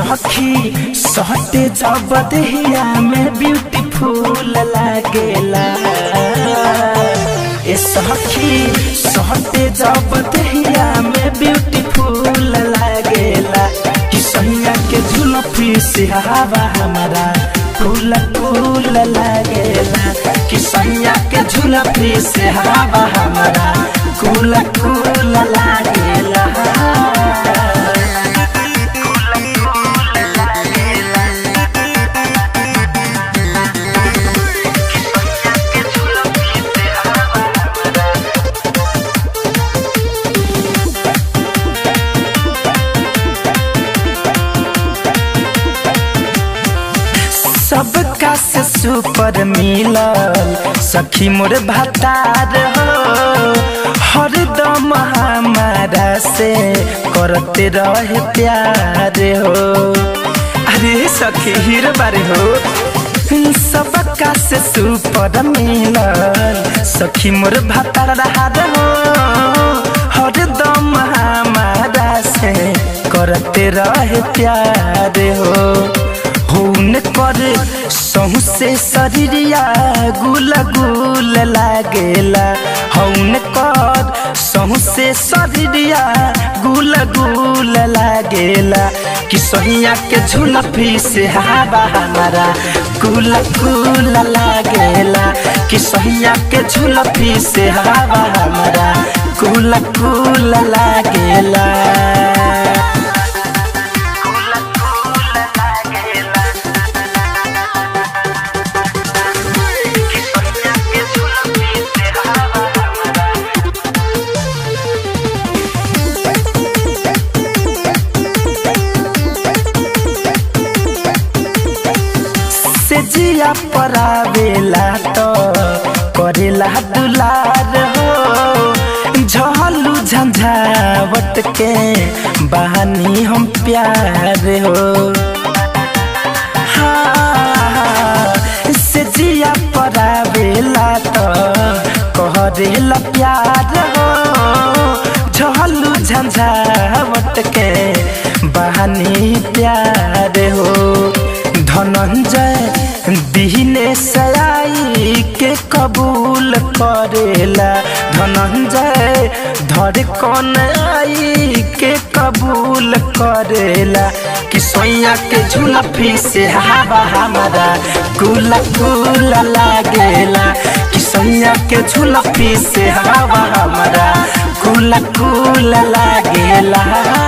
सखी सहते जब देहिया में ब्यूटीफुल लागेला ए सखी सहते जब देहिया में ब्यूटीफुल लागेला कि सैया के झुलफी से हवा हमारा फूल फूल लागेला कि सैया के झुलफी से हवा हमारा फूल फूल लागेला सबका से सुपर मिलल सखी मोर भतार हो हरदम हमारा से करते रहे प्यार हो अरे सखी हीर बारे हो सबका से सुपर मिलल सखी मोर भतार रहार हो हरदम हमारा से करते रहे प्यार हो हुन कर सहु से शरीरिया गुल गुल लागेला हौन कर सहु से शरीरिया गुल गुल लागेला कि सहिया के झुलफी से हवा हमारा गुल गुल लागेला कि सहिया के झुलफी से हवा हमारा गुल गुल लागेला से जिया परावेला तो करेला दुलार हो झलू झंझावट के बहानी हम प्यार हो हाँ, से जिया परावेला तो करेला प्यार हो झलू झंझावट के बहानी प्यार हो धनंजय दिहने सयाई के कबूल करेला धनंजय धर कौन आई के कबूल करेला कि सोया के झुलफी से हवा हमारा गुला गुला लागेला कि सोया के झुलफी से हवा हमारा गुला गुला लागेला